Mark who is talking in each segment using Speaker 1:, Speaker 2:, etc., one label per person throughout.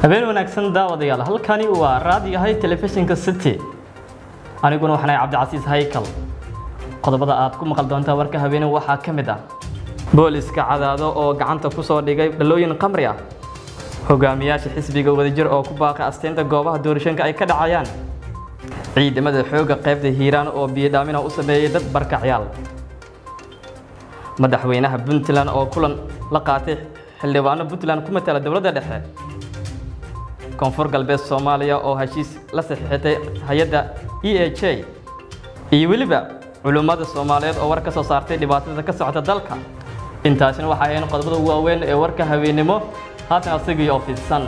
Speaker 1: habeen wanaagsan daawadayaal halkani waa raadiyahay telefishinka city aniguna waxaan ahay cabdicasiis haykal qodobada aad ku maqal doontaa warka habeene waxaa ka mid ah booliska cadaado oo gacanta ku soo dhigay dhalooyin qamri ah hogaamiyaasha xisbiga wadajir oo ku baaqay asteynta goobaha doorashooyinka ay ka dhacayaan ciidamada xoogga qaybta hiiraan oo biyodhaamina u sameeyey dad barkacyaal madaxweynaha puntland oo kulan la qaatay xildhibaano puntland ku matala dowladda dhexe koonfur galbeed soomaaliya oo heshiis la saxiixatay hay-adda e a j iyo weliba culummada soomaaliyeed oo war ka soo saartay dhibaatada ka socota dalka intaasina waxay ahayn qodobada waaweyn ee warka habeennimo haatan asigii oo fidsan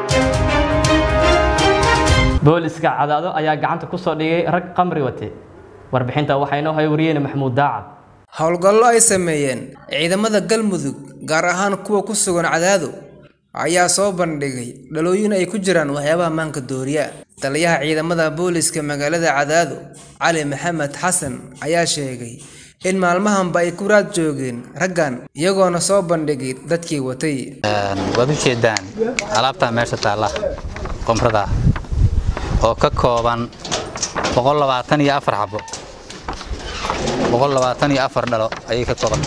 Speaker 1: booliska cadaado ayaa gacanta ku soo dhigay rag qamri wate warbixinta waxaa inoo haya wariyeyne maxamuud daacad
Speaker 2: howlgallo ay sameeyeen ciidamada galmudug gaar ahaan kuwa ku sugan cadaado ayaa soo bandhigay dhalooyin ay ku jiraan waxyaabaha maanka dooriya taliyaha ciidamada booliska magaalada cadaado cali maxamed xasan ayaa sheegay in maalmahanba ay ku raad joogeen raggan iyagoona soo bandhigay dadkii watay
Speaker 3: waad u jeedaan alaabtaa meesha taalla qomrada oo ka kooban iyo afar xabo iyo afar dhalo ayay ka kooban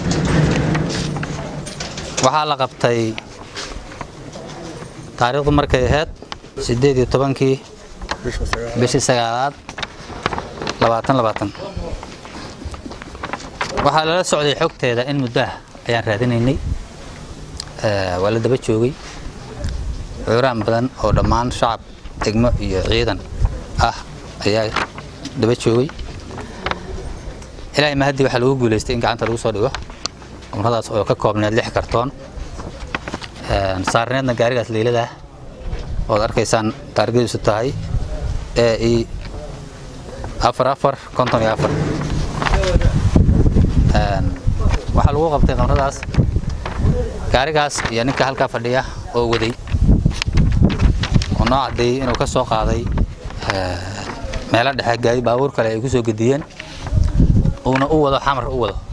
Speaker 3: waxaa la qabtay taariikhdu markay ahayd siddeed iyo tobankii bishii sagaalaad labaatan labaatan waxaa lala socday xogteeda in muddaah ayaan raadinaynay waa la daba joogay cuuraan badan oo dhammaan shacab degmo iyo ciidan ah ayaa daba joogay ilaahay mahadii waxaa lagu guulaystay in gacanta lagu soo dhigo qumradaas oo ka koobneed lix kartoon saarneedna gaarigaas leyladah ood arkaysaan taargadiisu tahay ee i afar afar konton iyo afar waxaa lagu qabtay qamradaas gaarigaas iyo ninka halkaa fadhiya oo waday oo noo caddeeyey inuu ka soo qaaday meelo dhexe gaadi baabuur kale ay ku soo gediyeen uuna u wado xamar u wado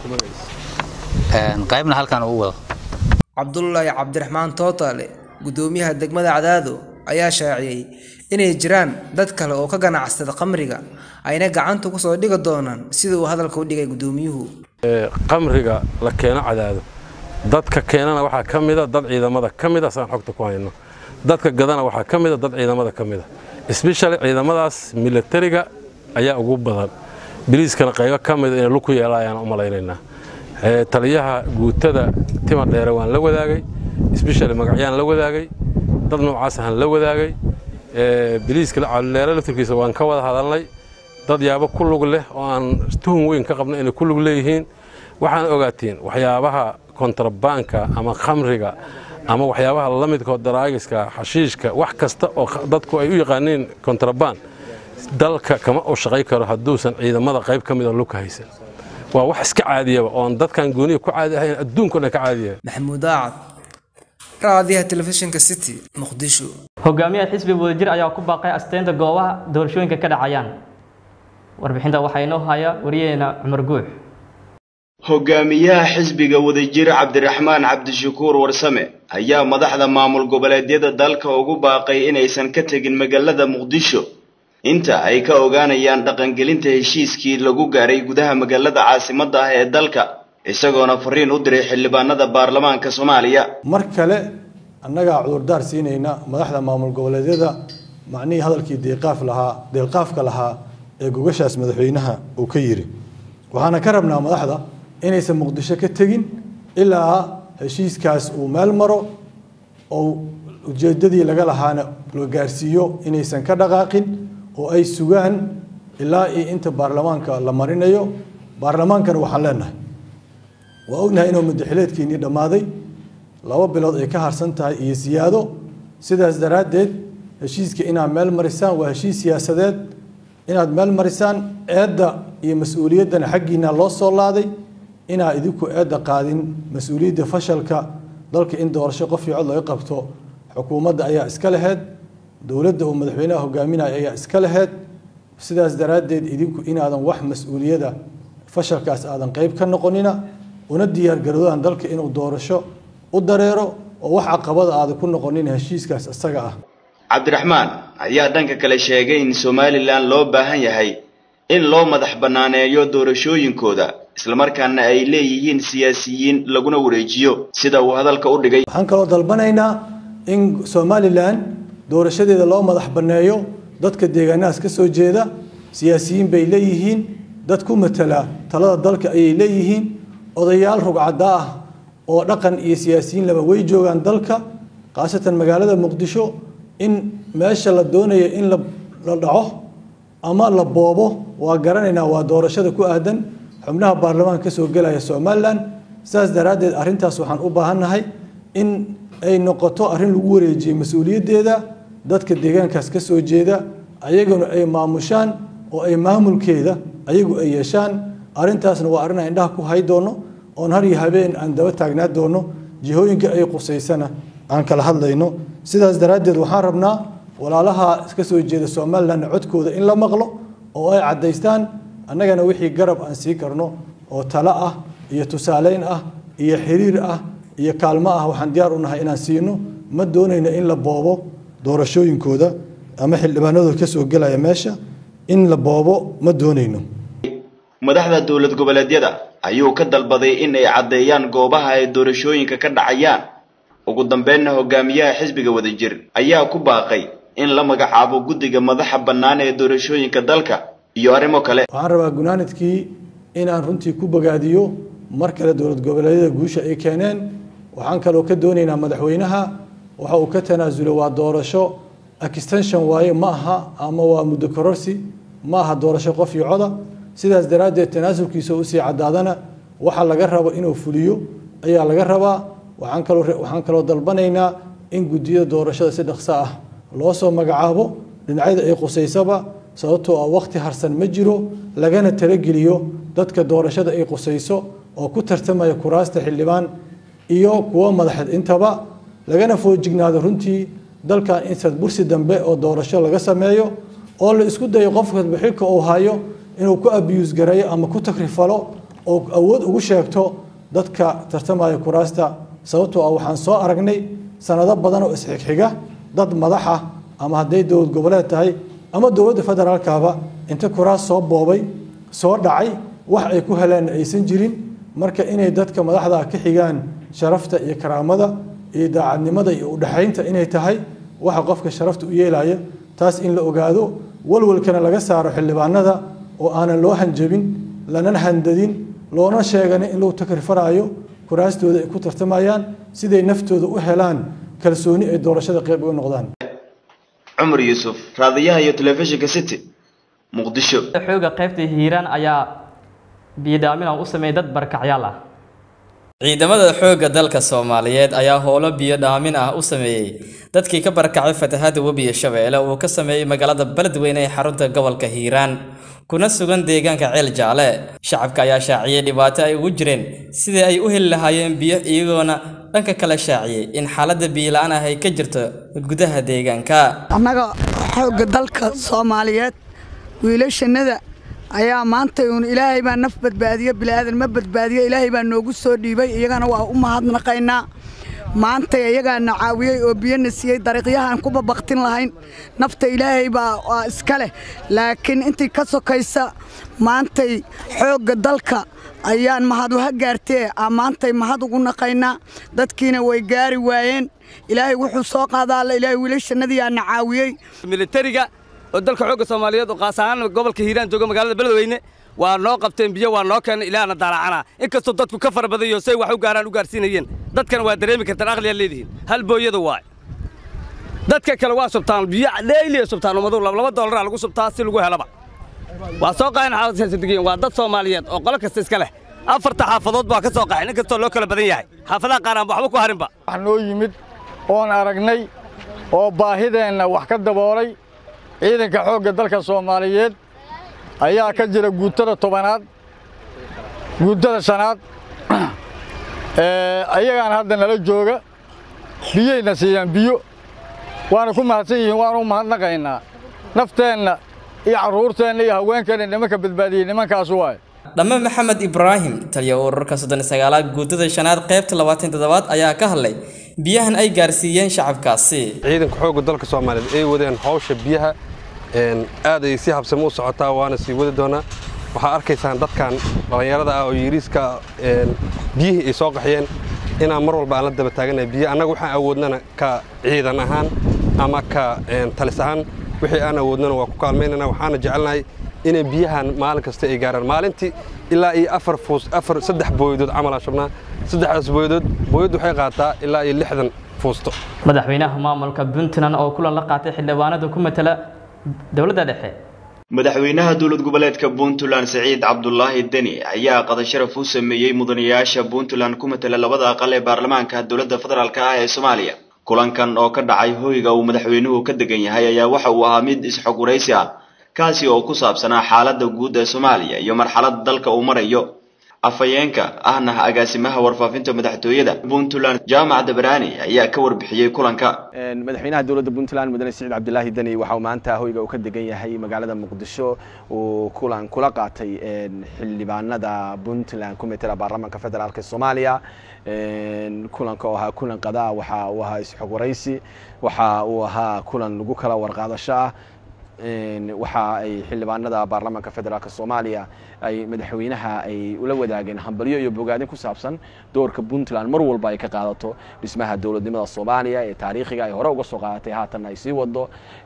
Speaker 3: qaybna halkan uu wado
Speaker 2: cabdulaahi cabdiraxmaan tootaale guddoomiyaha degmada cadaado ayaa shaaciyey inay jiraan dad kale oo ka ganacsada qamriga ayna gacanta ku soo dhigi doonaan sida uu hadalka u dhigay guddoomiyuhu
Speaker 4: qamriga la keeno cadaado dadka keenana waxaa ka mida dad ciidamada ka mida saan xogta ku hayno dadka gadana waxaa ka mida dad ciidamada ka mida sbeshali ciidamadaas milatariga ayaa ugu badan biliiskana qaybo ka mida inay lug ku yeela ayaan u malaynaynaa taliyaha guutada tima dheere waan la wadaagay sbeshali magacyaan la wadaagay dad noocaas ahaan la wadaagay biliiska calileere laftirkiisa waan ka wada hadalnay dad yaabo ku lug leh oo aan tuhun weyn ka qabno inay ku lug leeyihiin waxaan ogaatiin waxyaabaha kontrabaanka ama khamriga ama waxyaabaha la midkoo daraagiska xashiishka wax kasta oo dadku ay u yaqaaniin kontrabaan dalka kama u shaqay karo hadduusan ciidamada qayb ka mida lugka haysan waa wax iska caadiyaba oon dadkan gooniya ku caadi ahayn adduunkuna ka caadiya
Speaker 2: maxamuud daacad raadiyaha telefishinka city muqdisho
Speaker 1: hogaamiyaha xisbiga wadajir ayaa ku baaqay asteynta goobaha doorashooyinka ka dhacayaan warbixinta waxaa inoo haya wariyaheena cumar guux
Speaker 5: hogaamiyaha xisbiga wadajir cabdiraxmaan cabdishakuur warsame ayaa madaxda maamul goboleedyada dalka ugu baaqay inaysan ka tegin magaalada muqdisho inta ay ka ogaanayaan dhaqangelinta heshiiskii lagu gaaray gudaha magaalada caasimadda ah ee dalka isagoona fariin u diray xildhibaanada baarlamaanka soomaaliya
Speaker 6: mar kale annagaa cudurdaar siinayna madaxda maamul goboleedyada macnihii hadalkii deeqaaf lahaa deelqaafka lahaa ee gogashaas madaxweynaha uu ka yiri waxaana ka rabnaa madaxda inaysan muqdisho ka tegin ilaa heshiiskaas uu meel maro oo ujeedadii laga lahaana la gaarsiiyo inaysan ka dhaqaaqin oo ay sugaan ilaa iyo inta baarlamaanka la marinayo baarlamaankana waxaan leenahay waa ognahay inuu madaxileedkiinii dhammaaday laba bilood ay ka harsan tahay iyo siyaado sidaas daraaddeed heshiiska inaad meel marisaan waa heshiis siyaasadeed inaad meel marisaan eedda iyo mas-uuliyaddana xaggiina loo soo laaday inaa idinku eedda qaadin mas-uuliyadda fashalka dalka in doorasho qof iyo cod laga qabto xukuumadda ayaa iska laheyd dowladda uu madaxweynaha hogaaminaya ayaa iska laheyd sidaas daraaddeed idinku inaadan wax mas-uuliyada fashalkaas aadan qeyb ka noqonina una diyaargaroodaan dalka inuu doorasho u dareero oo wax caqabada aada ku noqonin heshiiskaas isaga ah
Speaker 5: cabdiraxmaan ayaa dhanka kale sheegay in somalilan loo baahan yahay in loo madax bannaaneeyo doorashooyinkooda islamarkaana ay leeyihiin siyaasiyiin laguna wareejiyo sida uu hadalka u dhigay
Speaker 6: waxaan kaloo dalbanaynaa in somalilan doorashadeeda loo madax banneeyo dadka deegaanahaas ka soo jeeda siyaasiyiin bay leeyihiin dad ku matala talada dalka ayay leeyihiin odayaal rugcadda ah oo dhaqan iyo siyaasiyiin laba way joogaan dalka khaasatan magaalada muqdisho in meesha la doonayo in la dhaco ama la boobo waa garanaynaa waa doorashada ku aadan xubnaha baarlamaanka kasoo gelaya somalilan sidaas daraaddeed arrintaas waxaan u baahannahay in ay noqoto arrin lagu wareejiyey mas-uuliyaddeeda dadka deegaankaas ka soo jeeda ayaguna ay maamushaan oo ay maamulkeeda ayagu ay yeeshaan arrintaasna waa arrin aan indhaha ku hay doono oon har iyo habeen aan daba taagnaa doono jihooyinka ay qusaysana aan kala hadlayno sidaas daraaddeed waxaan rabnaa walaalaha ka soo jeeda somalilan codkooda in la maqlo oo ay caddaystaan annagana wixii garab aan sii karno oo talo ah iyo tusaaleyn ah iyo xiriir ah iyo kaalmo ah waxaan diyaar u nahay inaan siino ma doonayno in la boobo doorashooyinkooda ama xildhibaanadooda ka soo gelaya meesha in la boobo ma doonayno
Speaker 5: madaxda dowlad goboleedyada ayuu ka dalbaday in ay caddeeyaan goobaha ay doorashooyinka ka dhacayaan ugu dambeynna hogaamiyaha xisbiga wadajir ayaa ku baaqay in la magacaabo guddiga madaxa bannaan ee doorashooyinka dalka iyo arrimo kale
Speaker 6: waxaan rabaa gunaanadkii inaan runtii ku bogaadiyo mar kale dowlad goboleedyada guusha ay keeneen waxaan kaloo ka doonaynaa madaxweynaha waxa uu ka tanaasulay waa doorasho extension waaye ma aha ama waa muddo kororsi ma aha doorasho qof iyo coda sidaas daraaddeed tanaasulkiisa usii caddaadana waxa laga rabo inuu fuliyo ayaa laga rabaa waxaan kaloo waxaan kaloo dalbanaynaa in guddiyada doorashada si dhaqso ah loo soo magacaabo dhinacyada ay qusaysaba sababtoo ah waqti harsan ma jiro lagana talageliyo dadka doorashada ay qusayso oo ku tartamaya kuraasta xildhibaan iyo kuwo madaxeed intaba lagana foojignaado runtii dalkan in sadbursi dambe oo doorasho laga sameeyo oo la isku dayo qofkasba xilka uu hayo inuu ku abiyuus gareeyo ama ku takrifalo oo awood ugu sheegto dadka tartamaya kuraasta sababtoo ah waxaan soo aragnay sanado badan oo isxigxiga dad madaxa ama hadday dowlad goboleed tahay ama dowladda federaalkaba inta kuraas soo boobay soo dhacay wax ay ku heleen aysan jirin marka inay dadka madaxda ka xigaan sharafta iyo karaamada iyo daacadnimada iyo udhexaynta inay tahay waxa qofka sharafta u yeelaya taas in la ogaado walwalkana laga saaro xildhibaanada oo aanan loo hanjabin lanan handadin loona sheeganin in lagu takrifarayo kuraastooda ay ku tartamayaan siday naftooda u helaan kalsooni ay doorashada qayb uga noqdaan
Speaker 5: cumar yuusuf raadiyaha iyo telefishinka city muqdisho
Speaker 1: xooga qaybta hiiraan ayaa biyodhaamin u sameeyay dad barkacyaal ah ciidamada xoogga dalka soomaaliyeed ayaa howlo biyo dhaamin ah u sameeyey dadkii ka barakacay fatahaada webiga shabeelle uu ka sameeyey magaalada beledweyne ee xarunta gobolka hiiraan kuna sugan deegaanka ceel jaale shacabka ayaa shaaciyey dhibaato ay ugu jireen sidii ay u heli lahaayeen biyo iyagoona dhanka kale shaaciyey in xaaladda biyola-aan ah ay ka jirto gudaha deegaanka
Speaker 7: annaga xoogga dalka soomaaliyeed wiilashannada ayaa maanta uun ilaahay baa naf badbaadiyo bilaadan ma badbaadiyo ilaahay baa noogu soo dhiibay iyagana waa u mahadnaqaynaa maantay iyagaana caawiyey oo biyona siiyey dariiqyahaan ku babaktin lahayn nafta ilaahay baa waa iska leh laakiin intii ka sokaysa maantay xoogga dalka ayaan mahad uha gaartee aa maantay mahad ugu naqaynaa dadkiina way gaari waayeen ilaahay wuxuu soo qaadaalla ilaahay wiilashannadii aana caawiyey
Speaker 8: militariga oo dalka xoogga soomaaliyeed oo qaas ahaan gobolka hiiraan jooga magaalada beledweyne waa noo qabteen biyo waa noo keenay ilaahna daalacanaa inkastoo dadku ka fara badayo say wax u gaaraan u gaarsiinayeen dadkana waa dareemi kartaan aqliyaa leedihiin hal booyada waay dadka kale waa subtaan biyo dheyliya subtaan ummadu laba dollaraa lagu subtaa si lagu helaba waa soo qaxeen xaafadsadigeen waa dad soomaaliyeed oo qolo kasta iska leh afarta xaafadood baa ka soo qaxeen inkastoo loo kala badan yahay xaafadaha qaar aan waxba ku harinba
Speaker 9: wax noo yimid oon aragnay oo baahideenna wax ka daboolay ciidanka xoogga dalka soomaaliyeed ayaa ka jira guutada tobanaad guutada shanaad ayagaan hadda nala jooga biyayna siiyaan biyo waana ku mahadsan yihiin waanu u mahadnaqaynaa nafteenna iyo carruurteenna iyo haweenkeenna nimanka badbaadiyey nimankaasu waaye
Speaker 10: dhamme maxamed ibraahim taliya ururka soddon sagaalaad guutada shanaad qaybta labaatan toddobaad ayaa ka hadlay biyahan ay gaarsiiyeen shacabkaasi
Speaker 4: ciidanka xoogga dalka soomaaliyeed ay wadeen hawsha biyaha aad ay si habsami u socotaa waana sii wadi doonaa waxaa arkaysaan dadkan dhallinyarada ah oo yiriiska biyihii ay soo qaxiyeen inaan mar walba aan la daba taaganahay biyo annaga waxaan awoodnana ka ciidan ahaan ama ka talis ahaan wixii aan awoodnana waa ku kaalmaynana waxaana jecelnahay inay biyahan maalin kasta ay gaaraan maalintii ilaa iyo afar fuus afar saddex booyadood camal aan shubnaa saddexdaas booyadood booyad waxay qaataa ilaa iyo lixdan fuusto
Speaker 1: madaxweynaha maamulka puntland oo kulan la qaatay xildhibaanada ku matala dowladda dhexe
Speaker 5: madaxweynaha dowlad goboleedka puntland siciid cabdulaahi deni ayaa qada sharaf u sameeyey mudanayaasha puntland ku matala labada aqal ee baarlamaanka dowladda federaalk ah ee soomaaliya kulankan oo ka dhacay hoyga uu madaxweynuhu ka degan yahay ayaa waxa uu ahaa mid isxog waraysi ah kaasi oo ku saabsanaa xaaladda guud ee soomaaliya iyo marxaladda dalka uu marayo afhayeenka ahna agaasimaha warfaafinta madaxtooyada puntland jaamac dabraani ayaa ka warbixiyey kulanka
Speaker 11: madaxweynaha dowladda puntland mudane siciid cabdilaahi deni waxa uu maanta hoyga uu ka degan yahay magaalada muqdisho uu kulan kula qaatay xildhibaanada puntland ku metela baarlamaanka federaalk soomaaliya kulanka oo ahaa kulan qadaa waxa uu ahaa isxog waraysi waxa uu ahaa kulan lagu kala warqaadasho ah waxa ay xildhibaanada baarlamaanka federaalk soomaaliya ay madaxweynaha ay ula wadaageen hambalyo iyo bogaadin ku saabsan doorka puntland mar walba ay ka qaadato dhismaha dowladnimada soomaaliya ee taariikhiga ay hore uga soo qaadatay haatan ay sii wado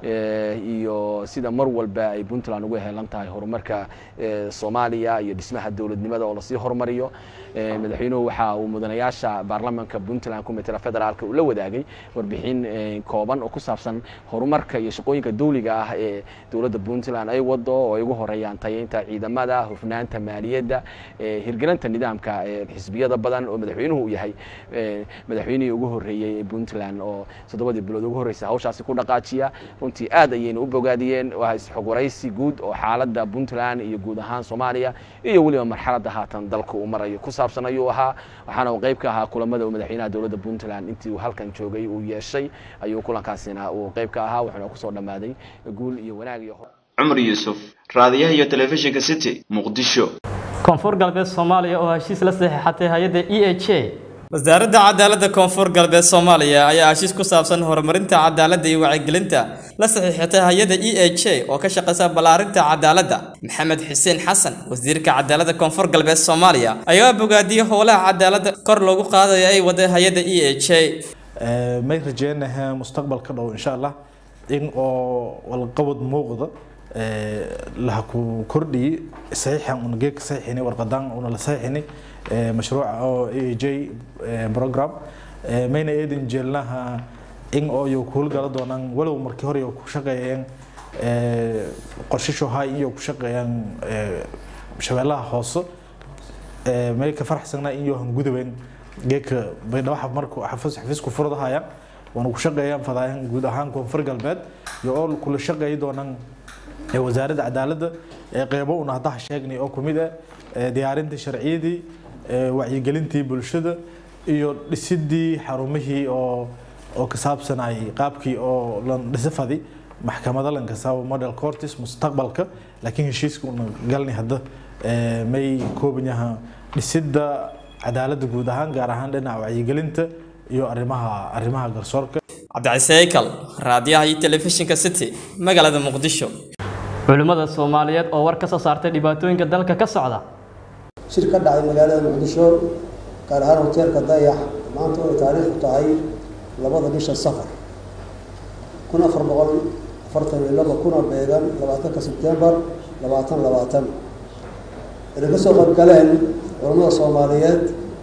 Speaker 11: iyo sida mar walba ay puntland uga helan tahay horumarka soomaaliya iyo dhismaha dowladnimada oo lasii horumariyo madaxweynuhu waxa uu mudanayaasha baarlamaanka puntland ku metela federaalk ula wadaagay warbixin kooban oo ku saabsan horumarka iyo shaqooyinka dawliga ah ee dowladda puntland ay wado oo ay ugu horeeyaan tayeynta ciidamada hufnaanta maaliyadda hirgelinta nidaamka xisbiyada badan oo madaxweynuhu uu yahay madaxweynihii ugu horeeyey ee puntland oo toddobadii bilood ugu horreysay hawshaasi ku dhaqaajiya runtii aad ayayna u bogaadiyeen waa isxog waraysi guud oo xaaladda puntland iyo guud ahaan soomaaliya iyo weliba marxaladda haatan dalka uu marayo ku saabsan ayuu ahaa waxaana uu qayb ka ahaa kulamada uu madaxweynaha dowladda puntland intii uu halkan joogay uu yeeshay ayuu kulankaasina uu qayb ka ahaa wuxuuna kusoo dhammaaday guul iyo wanaag iyo
Speaker 5: cumar yuusuf raadiyaha iyo telefishinka city muqdisho
Speaker 1: koonfur galbeed soomaaliya oo heshiis la saxiixatay hay-adda e h a
Speaker 10: wasaaradda cadaaladda koonfur galbeed soomaaliya ayaa heshiis ku saabsan horumarinta cadaaladda iyo wacyigelinta la saxiixatay hay-adda e h a oo ka shaqeysa ballaarinta cadaaladda maxamed xuseen xasan wasiirka cadaaladda koonfur galbeed soomaaliya ayaa bogaadiyey howlaha cadaaladda kor loogu qaadayo ay waday hay-adda e h a
Speaker 12: may rajeynaha mustaqbalka dhow insha allah in oo walqabad muuqda laha ku kordhiyey saxiixan una geedka saxiixinay warqadaan una la saxiixinay mashruuca oo a j program mayna eedan jeelnaha in oo iyo ku howlgala doonaan walow markii hore ku shaqeeyeen qorshisho hay iyo ku shaqeeyaan shabeellaha hoose may ka faraxsanaa in iyo hangudubeen geedka baydhabo markuu xafiisku furdahayaan waana ku shaqeeyaan fadaayan guud ahaan koonfur galbeed iyo oo kula shaqeeyi doonaan wasaaradda cadaaladda qeybo una haddaha sheegnay oo kumid ah diyaarinta sharciyadii wacyigelintii bulshada iyo dhisidii xarumihii oo oo ka saabsanayay qaabkii oo lan dhisafadi maxkamada lan kasaabo model cortis mustaqbalka laakiin heshiiska una galnay hadda may kooban yaha dhisidda cadaaladda guud ahaan gaar ahaan dhinaca wacyigelinta iyo arrimaha arrimaha garsoorka
Speaker 10: cabdiciseykal raadiyaha iyo telefishinka city magaalada muqdisho
Speaker 1: culimmada soomaaliyeed oo war ka soo saartay dhibaatooyinka dalka ka socda
Speaker 13: shir ka dhacay magaalada muqdisho gaar ahaan hoteelka dayax maanta oo ay taariikhdu tahay labada bisha safar kun afar boqol afartan iyo laba kuna beegan labaatanka sebtembar labaatan labaatan inay ka soo qaybgaleen culammada soomaaliyeed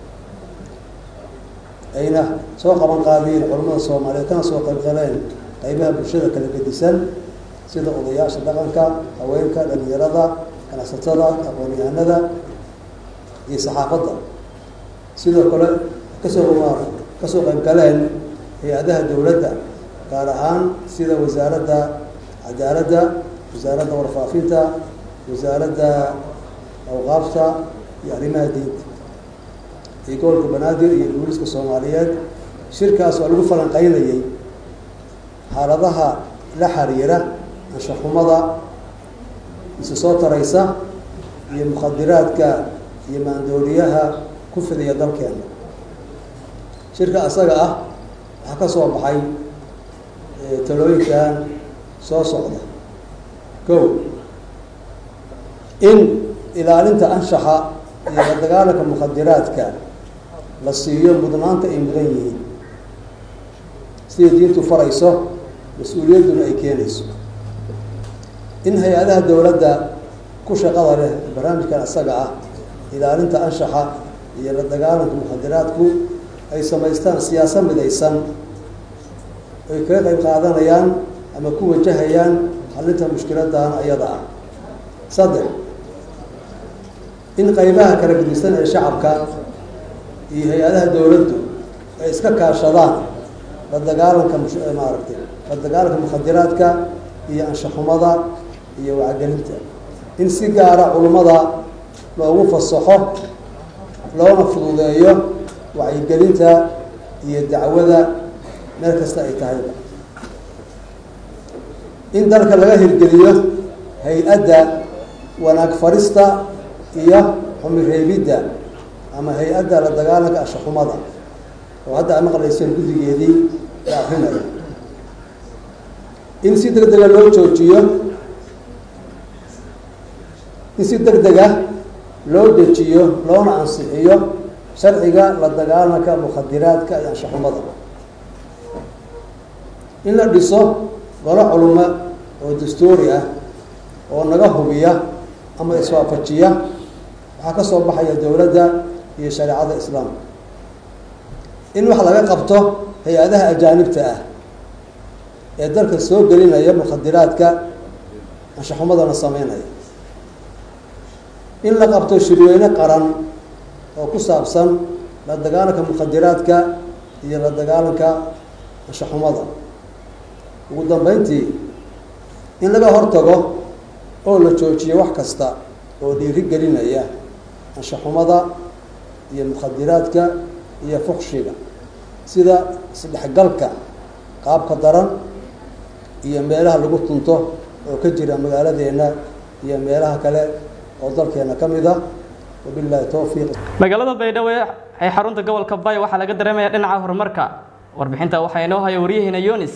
Speaker 13: ayna soo qaban qaadiyeen culammada soomaaliyeed kana soo qaybgaleen qaybaha bulshada kala gedisan sida odayaasha dhaqanka haweenka dhalinyarada ganacsatada aqoon-yahanada iyo saxaafadda sidoo kale kasoo kasoo qaybgaleen hay-adaha dowladda gaar ahaan sida wasaaradda cadaaladda wasaaradda warfaafinta wasaaradda awqaafta iyo arrimaha diinta iyo gobolka banaadir iyo booliska soomaaliyeed shirkaas oo lagu falanqeynayay xaaladaha la xiriira anshaxumada isu soo taraysa iyo mukhadiraadka iyo maandooriyaha ku fidiya dalkeena shirka asaga ah waxaa ka soo baxay talooyinkan soo socda kow in ilaalinta anshaxa iyo la dagaalanka mukhadiraadka la siiyo mudnaanta ay mudan yihiin sida diintu farayso mas-uuliyadduna ay keenayso in hay-adaha dowladda ku shaqada leh barnaamijkan asaga ah ilaalinta anshaxa iyo la dagaalanka mukhadiraadku ay samaystaan siyaasa midaysan ay kaga qayb qaadanayaan ama ku wajahayaan xalinta mushkiladan ayada ah saddex in qaybaha kala gedisan ee shacabka iyo hay-adaha dowladdu ay iska kaashadaan la dagaalanka maaragtay la dagaalanka mukhadiraadka iyo anshaxumada iyo wacgelinta in si gaara culummada loogu fasaxo loona fududeeyo wacyigelinta iyo dacwada meel kasta ay tahayba in dalka laga hirgeliyo hay-adda wanaag farista iyo xumireebidda ama hay-adda la dagaalanka anshaxumada oo hadda a maqlayseen guddigeedii la akrinayo in si deg dega loo joojiyo in si deg dega loo dejiyo loona ansixiyo sharciga la dagaalanka mukhadiraadka iyo anshaxumada in la dhiso golo culumo oo dastuuri ah oo naga hubiya ama iswaafajiya waxaa ka soo baxaya dowladda iyo shareecada islaamka in wax laga qabto hay-adaha ajaanibta ah ee dalka soo gelinaya mukhadiraadka anshaxumadana sameynaya in la qabto shirweyne qaran oo ku saabsan la dagaalanka mukhadiraadka iyo la dagaalanka anshaxumada ugu dambeyntii in laga hortago oo la joojiyo wax kasta oo dhiiri gelinaya anshaxumada iyo mukhadiraadka iyo fuqshiga sida isdhexgalka qaabka daran iyo meelaha lagu tunto oo ka jira magaaladeena iyo meelaha kale oo dalkeena ka mid a wabillahi towfiiq
Speaker 1: magaalada baydhabo ee xarunta gobolka bay waxaa laga dareemaya dhinaca horumarka warbixinta waxaa inoo haya waryaheena yonis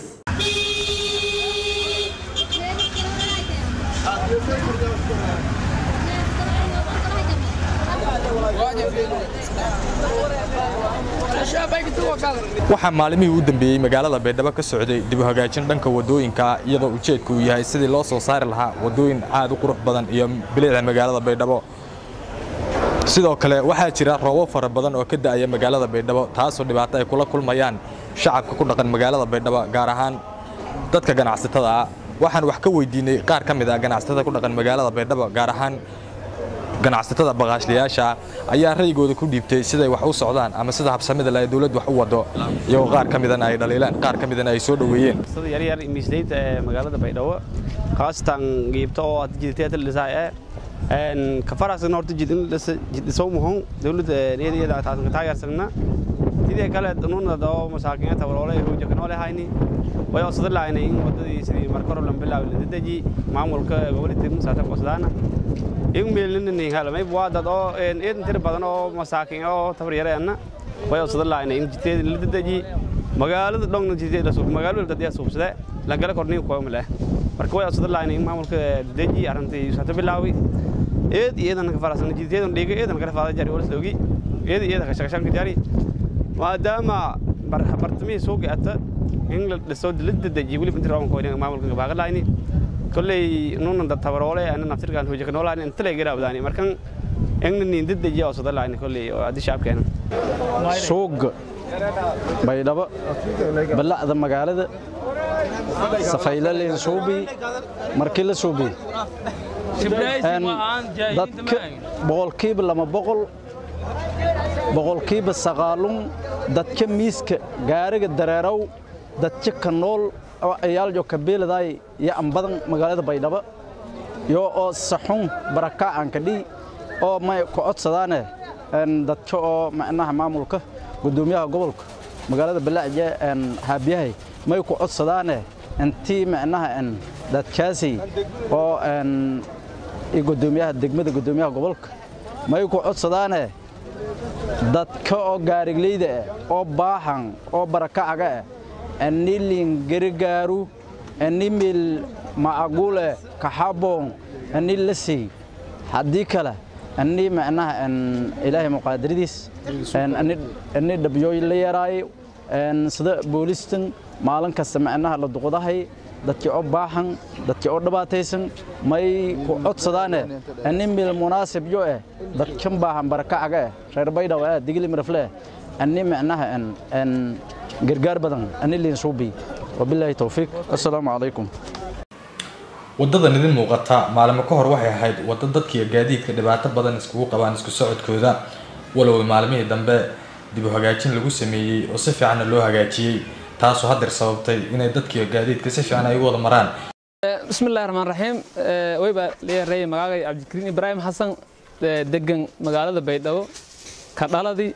Speaker 14: waxaa maalmihii u dambeeyey magaalada baydhabo ka socday dib u hagaajin dhanka wadooyinka iyadoo ujeedku uu yahay sidii loo soo saari lahaa wadooyin aad u qurux badan iyo bilicda magaalada baydhabo sidoo kale waxaa jira roobab fara badan oo ka da'aya magaalada baydhabo taasoo dhibaato ay kula kulmayaan shacabka ku dhaqan magaalada baydhabo gaar ahaan dadka ganacsatada ah waxaan wax ka weydiinay qaar ka mid ah ganacsatada ku dhaqan magaalada baydhabo gaar ahaan ganacsatada baqaashliyaasha ayaa ra'yigooda ku dhiibtay siday wax u socdaan ama sida habsamida leh dawladdu wax u wado iyagoo qaar ka midana ay dhaliilaan qaar ka midana ay soo dhoweeyeen
Speaker 15: sida yaryar miisdayda ee magaalada baydhabo khaasatan giibta oo hadda jiditeeta lisaa ee een ka faraxsan horta jid in jidisoo muhon dawladda iyada taasan taageersana sidii kale nuuna doo masaakiinta waloolay hoojo kanoo lehayni way osada lahaynay in wadadii sidii marka hore lan bilaawi la dedeji maamulka gobolka musaata qosdaana in meelinin halamay waa dad oo een in tir badan oo masaakiin oo tabar yareena way osada lahaynay in jiteed la dedeji magaalada dhongna jiteed la suub magaalada dad yaa suubsade la gala korniin ku male marka way osada lahaynay in maamulka dedeji arintii saata bilaawi eed iyadan ka farasan jiteedan dhiga eedan kala faada jari wala soogi eed iyada ka shaqshan jari maadaama bartamihii soo gaata in la dhiso la dedejiyo weliba intii rawan koodin maamulka baaqa laayni kolley nunan dad tabaroole ana naftirkan hooja kanoo laayni inta lee garaawdaani markan in nin dedejiya oo sada laayni kolley oo addi shacabkeena
Speaker 16: suuga baydhabo balacda magaalada safaylaleen suubi markii la suubi dadka boqolkiiba lama boqol boqolkiiba sagaalun dadka miiska gaariga dareerow dadka ka nool oo ayaaljo kabeeladay iyo ambadan magaalada baydhabo yo oo saxun baraka aan ka dhii oo may ku codsadaane dadka oo macnaha maamulka gudoomiyaha gobolka magaalada balaaje haabiyahay may ku codsadaane intii macnaha dadkaasi oo iyo guddoomiyaha degmada guddoomiyaha gobolka may ku codsadaane dadka oo gaarigleyda ah oo baahan oo barakacaga ah anilin garigaaru animil macagule kaxaboon ani lasey haddii kale ani macnaha ilaahay muqaadiradiis ani dhabyooy la yaraayo sida boolistan maalin kasta macnaha la duqdahay dadkii oo baahan dadkii oo dhibaataysan may ku codsadaane ani mil munaasib yo eh dadkan baahan barakacaga eh reer baydhaw eh digli mirafle ani macnaha gargaar badan ani liin suubi wabilaahi towfiiq assalaamu calaykum
Speaker 14: waddadan idin muuqata maalimo ka hor waxay ahayd waddo dadkiiyo gaadiidka dhibaato badan iskugu qabaan isku socodkooda walow maalmihii dambe dib u hagaajin lagu sameeyey oo si fiicanna loo hagaajiyey taasoo haddeer sababtay inay dadkiiyo gaadiidka si fiican ay u wada maraan
Speaker 17: bismillahi raxmaan raxiim wayba leeyahay magaagay cabdikariin ibraahim xasan degan magaalada baydhabo ka dhaladii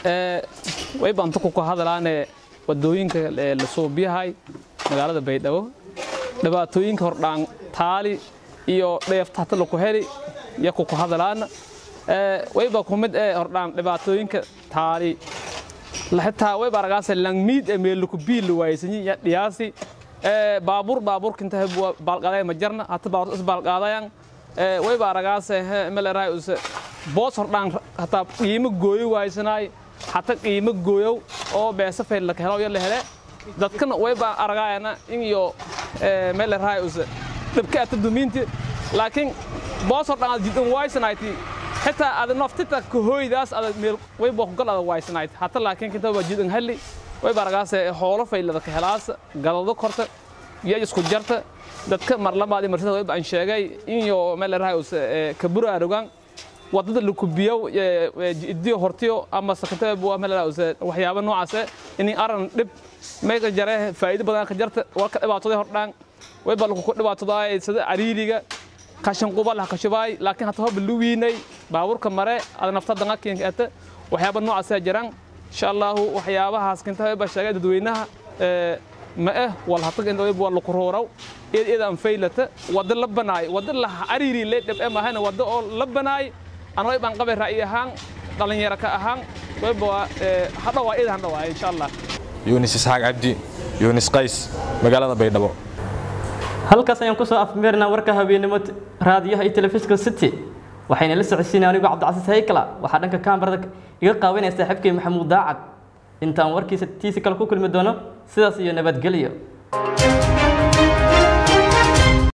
Speaker 17: wayba anta ku hadalaane wadooyinka la suubiyahay magaalada baydhabo dhibaatooyinka hordhaan taali iyo dheefta hata laku heli iyo kuku hadalaana wayba ku mid ee hordhaan dhibaatooyinka taali xitaa wayba aragaase langmiid ee meeluku biil waaysanyi ya dhiyaasi baabuur baabuurkinta baalqaday ma jarna hata baabuur is baalqaadayan wayba aragaase meleraay use boos hordhaan hataa qiimo gooyo waaysanaay hata qiimo gooyow oo beesa fayl laka helo yo la hele dadkana wayba aragaayana in iyo meleraay use dhibka ata dumiinti laakiin boos hordhaan ad jidan waaysanayti xitaa ada naftita kahooydaas ada meel wayba kugal ada waaysanayd hata laakiin kinta waa jidan halli wayba aragaase hoolo faylada ka helaas galado korta iyo isku jarta dadka marlabaadi marsada wayba aan sheegay in iyo meleraay use kabura arogan wadada lakubiyow idiyo hortiyo ama sakata waxyaaba noocaase in aran dhib may ka jare faa'iido badan ka jarta warka dhibaatooday hordhaan wayba lakuku dhibaatoodaay sida cariiriga kashan qubal ha kashubaay laakiin hata hoba luwiinay baabuurka mare ada nafta dangakiinka ata waxyaaba noocaasa jiraan insha allahu waxyaabahaas kinta wayba sheegay dadweynaha ma eh wal hataga inta wayba waa laku roorow iyad iyada aan faylata wada la banaay wada la cariiri le dhib e mahayna wada oo la banaay ana waybaan qabay ra'yi ahaan dhalinyaro ka ahaan wayba hadhawaa iyada handhawaa insha allah
Speaker 14: yunis isxaaq cabdi yunis qays magaalada baydhabo
Speaker 1: halkaas ayaan kusoo afmeernaa warka habeennimo raadiyaha iyo telefishinka city waxayna la socodsiinay anigoo cabdicasiis haykala waxaa dhanka kaamarada iga qaawanaya saaxiibkay maxamuud daacad intaan warkiisa tiisi kale ku kulmi doono sidaas iyo nabadgelyo